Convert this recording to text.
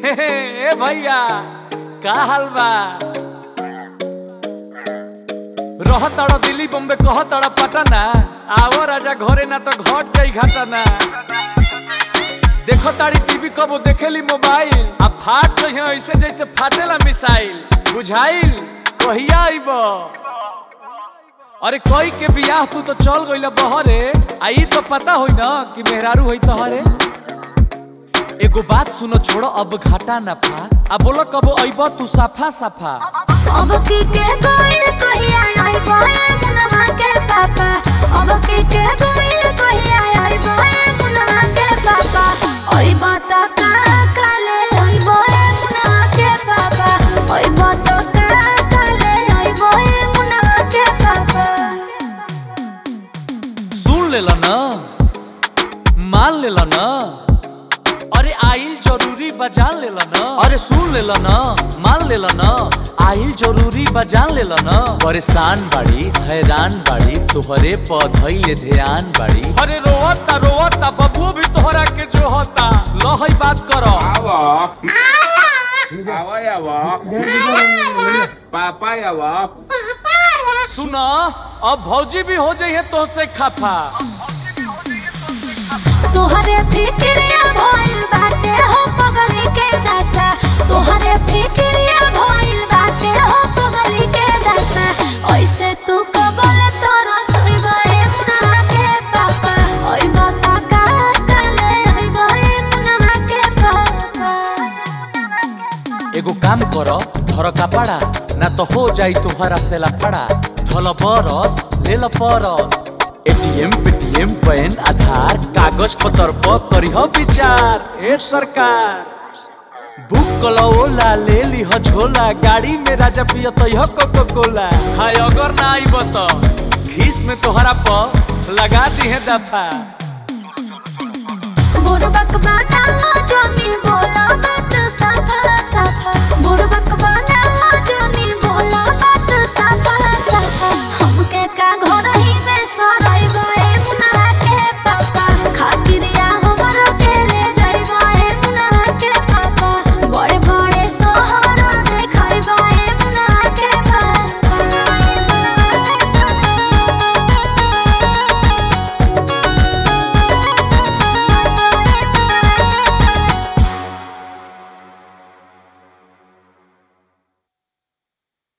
ए भैया का हाल बा रह तड़ा दिल्ली बॉम्बे कह तड़ा पटना आवो राजा घरे ना तो घट जाई घटना देखो ताड़ी टीवी कबो देखेली मोबाइल आ फाट तो यहाँ ऐसे जैसे फाटेला मिसाइल बुझाइल कहिया आइब अरे कोई के बियाह तू तो चल गइल बहरे आई तो पता होई ना कि मेहरारू होई तहरे एगो बात सुनो छोड़ो अब घाटा ना फा आ बोलो कबो अइब तू साफा साफा अब की के गोइल कहिया आई बोए मुनवा के पापा अब की के गोइल कहिया आई बोए मुनवा के पापा ओई बात का काले आई बोए मुनवा के पापा ओई बात का काले आई बोए मुनवा के पापा सुन लेला ना मान लेला ना अरे आइल जरूरी बजान लेला ना अरे सुन लेला ना मान लेला ना आइल जरूरी बजान लेला ना परेशान बाड़ी हैरान बाड़ी तोहरे पौधइले ध्यान बाड़ी अरे रोवता रोवता बबुओ भी तोहरा के जो होता लहई बात करो Awo. Awo ya wo. Papa ya wo. सुना अब भौजी भी हो जाइए तो से खफा तोहरे फिक्रिया भइल बाटे हो पगली के दशा तोहरे फिक्रिया भइल बाटे हो पगली के दशा ऐसे तू कबल तोरा सुइबे मुनवा के पापा ओइ बता का काले ओइ बहे मुनवा के पापा एगो काम करो धर कपड़ा ना तो हो जाई तुहरा से लफड़ा धल बरस ले ल परस एटीएम पेटीएम पैन आधार कागज पत्र पर करिह विचार ए सरकार बुक कलो ओला ले लीह झोला गाड़ी में राजा पिय तयह कोको कोला हाय अगर ना आइब तो खीस में तोहरा पर लगा दी है दफा बुरबक बाटा जमी